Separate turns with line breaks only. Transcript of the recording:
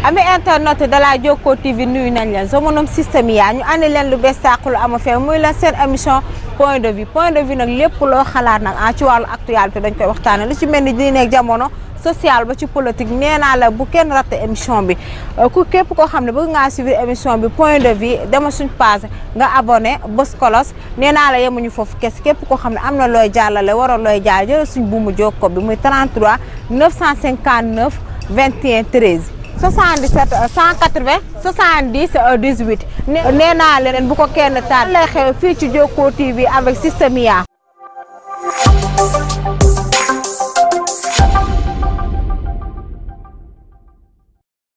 ami internet de la Jokko TV nuyu nañ leen sama nom système yaa ñu andi leen lu bees tàq lu ama fee muy la seen émission point de vue point de vue nag lépp loo xalaat nag ah ci wàllu actualité dañ koy waxtaane lu ci mel ni diine ak jamono social ba ci politique nee naa la bu kenn ratte émission bi ku képp koo xam ne bëgg ngaa suivre émission bi point de vue dama suñ page nga abonné bës kolos nee naa la yemuñu foofu kes képp koo xam ne am na looy jàllale waroon looy jàll jël suñ buumu jokko bi muy 33 959 21 13 77 180 70 18 nee naa leen bu ko kenn taal lay xew fii ci Jokko TV avec Système Ya